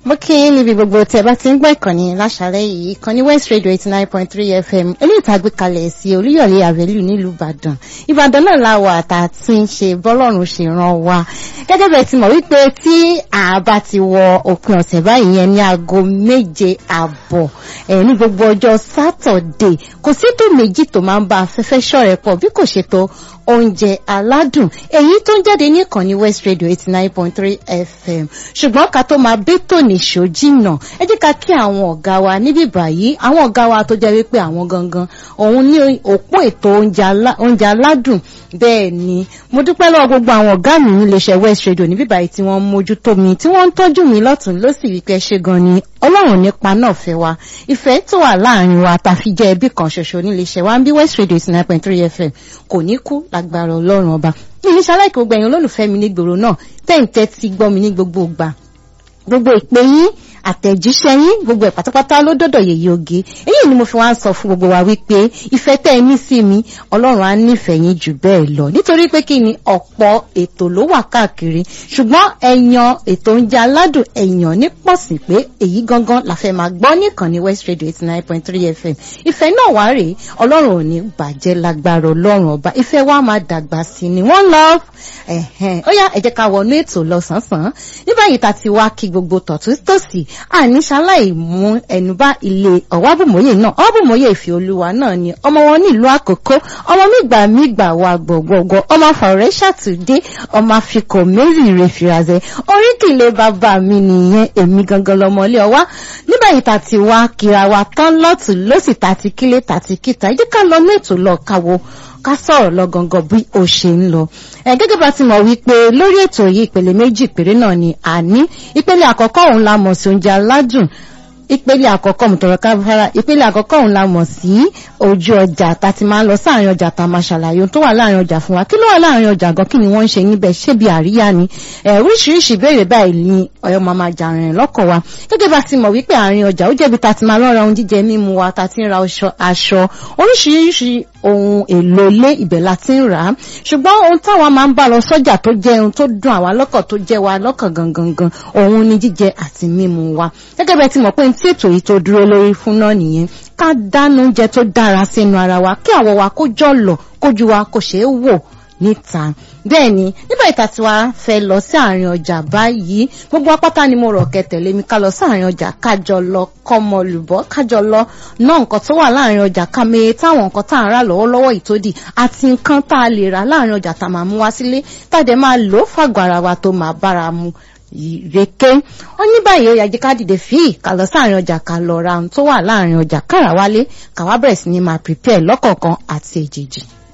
mo kí yín níbi gbogbo tí ẹ bá ti ń gbọ́ ìkànnì láṣálẹ́ yìí ìkànnì west radio eighty nine point three fm eléyìí tá a gbé kalẹ̀ sí olúyọ̀lé avenue nílùú ìbàdàn ìbàdàn náà la wà tá a ti ń ṣe bọ́lọ́run ṣe ràn wá gẹ́gẹ́ bẹ́ẹ̀ ti mọ̀ wípé tí àbá ti wọ òpin ọ̀sẹ̀ báyìí yẹn ní aago méje àbọ̀ ẹ̀ ní gbogbo ọjọ́ sátọ̀dé kò sí tó méjì tó máa ń bá afẹ́fẹ́ ṣọ̀rẹ́ pọ̀ bí kò ṣe tó oúnjẹ aládùn èyí tó ń jáde ní ìkànnì west radio eighty nine point three fm ṣùgbọ́n ká tó máa bẹ́tò nìṣó jìnnà ẹ jẹ́ ká kí àwọn ọ̀gá wa níbí báyìí àwọn ọ̀gá wa tó jẹ́ wípé àwọn gangan òun ní òpó ètò oúnjẹ aládùn bẹ́ẹ̀ ni mo dúpẹ́ lọ́wọ́ gbogbo àwọn ọ̀gá mi níléeṣẹ́ west radio níbí báyìí tí wọ́n ń mójútó mi tí wọ́n ń tọ́jú mi lọ́tún lọ́sì wípé ṣe gan ni ọlọ́run nípa náà fẹ́ wa ìfẹ́ tó wà láàrin wa tàfi jẹ́ ẹbí kan ṣoṣo níléeṣẹ́ wa ń bí west radio eighty nine point three fm kò ní kú lágbára ọlọ́run ọba mi ní ṣaláìkì gbogbo ẹ̀yin olólùfẹ́ mi nígboro náà tẹ́ǹtẹ́ ti gbọ́ mi ní gbogbo ìgbà gbogbo ìpè yín àtẹ̀jíṣẹ́ yín gbogbo ẹ̀ pátápátá ló dọ́dọ̀ yèyé oge èyí ni mo fi wá ń sọ fún gbogbo wa wípé ìfẹ́ tẹ́ ẹ ní sí mi ọlọ́run á nífẹ̀ẹ́ yín jù bẹ́ẹ̀ lọ nítorí pé kí ni ọ̀pọ̀ ètò ló wà káàkiri ṣùgbọ́n ẹ̀yàn ètò oúnjẹ aládùn ẹ̀yàn ní pọ̀sì pé èyí gangan la fẹ́ máa gbọ́ nìkan ní west radio eighty nine point three fm ìfẹ́ náà wá rèé ọlọ́run ò ní bàjẹ́ lágbára ọlọ́run ọba ìfẹ́ wa máa dàgbà sí ni wọ́n love ẹ̀hẹ́n ó yá ẹ jẹ́ ká wọnú ètò lọ sánsan ní báyìí ta ti wá kí gbogbo tọ̀tún tòsì àní ṣaláì mú ẹnu bá ilé ọ̀wábùmọ́yè náà ọ̀wábùmọ́yè ìfẹ́ olúwa náà ni ọmọ wọn nílùú àkókò ọmọ mígbà mígbà wa gbọ̀gbọ̀gbọ̀ ọmọ fàwọ̀rẹ́ ṣàtúndé ọmọ àfikọ̀ mary refirazẹ oríkìlẹ̀ bàbá mi nìyẹn èmi gangan lọmọlé ọwá ní báyìí ta ti wá kíra wa tán lọ́tún lọ́sì tàti kílé tàti kíta ẹ jẹ́ ká lọ ní ètò lọ káwo ká sọ̀rọ̀ lọ gangan bí ó ṣe ń lọ. ẹ gẹ́gẹ́ bá ti mọ̀ wípé lórí ètò yìí ìpele méjì péré náà ni a ní ìpele àkọ́kọ́ òun la mọ̀ sí oúnjẹ aládùn ìpele àkọ́kọ́ mùtọ̀rọ̀ káfárá ìpele àkọ́kọ́ òun la mọ̀ sí ojú ọjà tá ti máa ń lọ sáàrin ọjà tá a máa ṣàlàyé ohun tó wà láàrin ọjà fún wa kí ló wà láàrin ọjà gan kí ni wọ́n ń ṣe níbẹ̀ ṣé bí àríyá ni oríṣiríṣi ìbéèrè báyìí ni ọ̀yọ́ máa máa jà rìn lọ́kọ̀ wa gẹ́gẹ́ bá ti mọ̀ wípé àárín ọjà ó jẹ́bi tá ti máa lọ́ra ohun jíjẹ mímu wa tá ti ń ra aṣọ oríṣiríṣi ohun èlò ilé ibẹ̀ la ti ń rà á ṣùgbọ́n ohun táwa máa ń bá lọ sọ́jà tó jẹ́ ohun tó dùn àwa lọ́kàn tó jẹ́ wa lọ́kàn gangan gan òun ni jíjẹ àti mímu wa gẹ́gẹ́ bẹ́ẹ̀ ti mọ̀ pé tí ètò yìí tó dúró lórí fún náà nìyẹn ká dáná oúnjẹ tó dára sínú ara wa kí àwọ̀ wa kó jọ̀lọ̀ kójú wa kò ṣeé wò níta bẹ́ẹ̀ ni nígbà ìta tí wàá fẹ́ lọ sí àárín ọjà báyìí gbogbo apáta ni mo rọ̀ kẹtẹ̀lé mi ká lọ sí àárín ọjà kájọ lọ kọ́mọ lùbọ́ kájọ lọ ná nǹkan tó wà láàrin ọjà ká meye táwọn nǹkan tá à ń rà lọ́wọ́lọ́wọ́ ìtòdì àti nǹkan tá a lè rà láàrin ọjà tá a máa mú wá sílé tàdé máa lò ó fàgbọ́ ara wa tó máa bára mu ìrèké ó ní báyìí ó yà jẹ́ ká dìde fíì ká lọ sáàrin ọjà ká lọ ra ohun tó wà láàrin ọjà kára wálé ká wá bẹ̀rẹ̀ sí ní máa prepare lọ́kọ̀ọ̀kan àti èjèèjì.